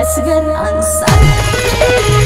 असगर अंसारी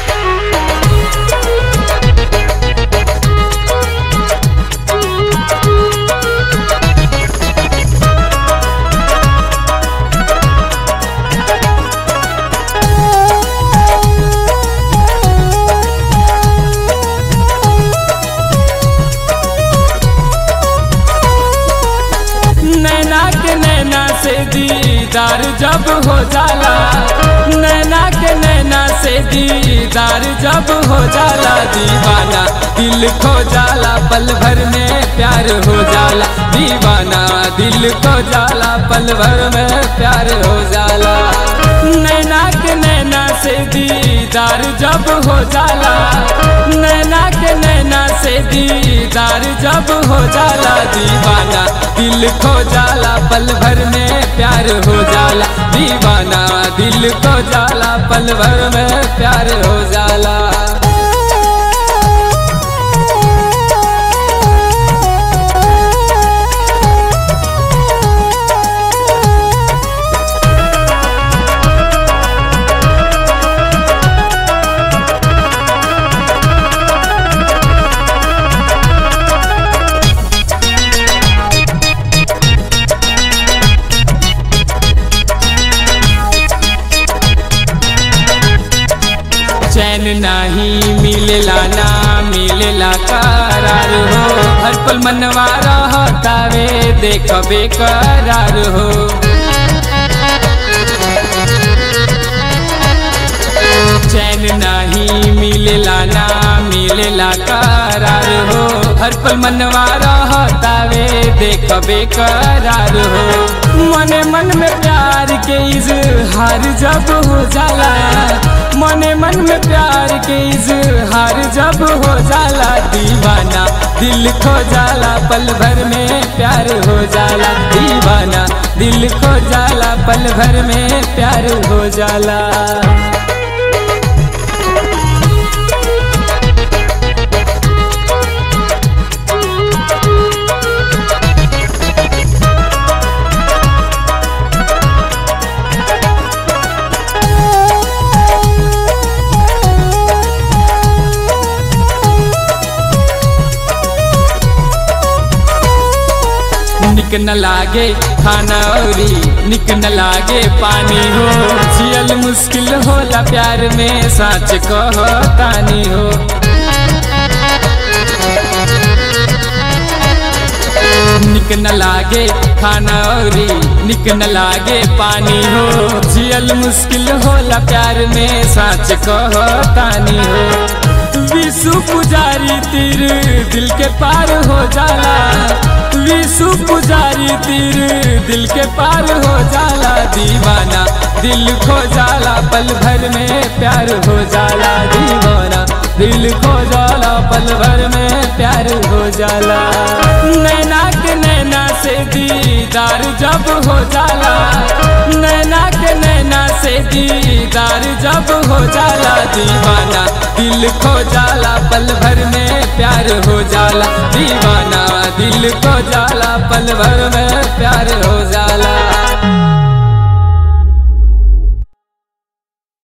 नैना के नैना से दीदार जब हो जाला नैना के नैना से दीदार जब हो जाला दीवाना दिल खो जाला पल भर में प्यार हो जाला दीवाना दिल खो जाला पल भर में प्यार हो जाला नैना के नैना से दीदार जब हो जाला नैना के नैना से दीदार जब हो जाला दीवाना दिल खो जाला पल भर में प्यार हो जाला दीवाना दिल खो जाला पल भर में प्यार हो जाला चैन नाही मिलेला ना मिलेला करार हो हर पल मनवा रहतावे देख बेकरार हो चैन नाही मिलेला ना मिलेला करार हो हर पल मनवा रहतावे देख बेकरार हो मने मन में प्यार के इजहार जब हो जाला मने मन में प्यार के इजहार जब हो जाला दीवाना दिल खो जाला पल भर में प्यार हो जाला दीवाना दिल खो जाला पल भर में प्यार हो जाला निक न लागे खाना औरी निक न लागे पानी हो जियल मुश्किल होला प्यार में सच कहो तानी हो निक न लागे खाना औरी निक न लागे पानी हो जियल मुश्किल होला प्यार में सच कहो तानी हो विशु पुजारी तीर दिल के पार हो जाला विशु पुजारी तीर दिल के पार हो जाला दीवाना दिल खो जाला पल भर में प्यार हो जाला दीवाना दिल खो जाला पल भर में प्यार हो जाला नैना के नैना से दीदार जब हो जाला नैना के नैना से दीदार जब हो जाला दीवाना दिल खो जाला पल भर में प्यार हो जाला दीवाना दिल खो जाला पल भर में प्यार हो जाला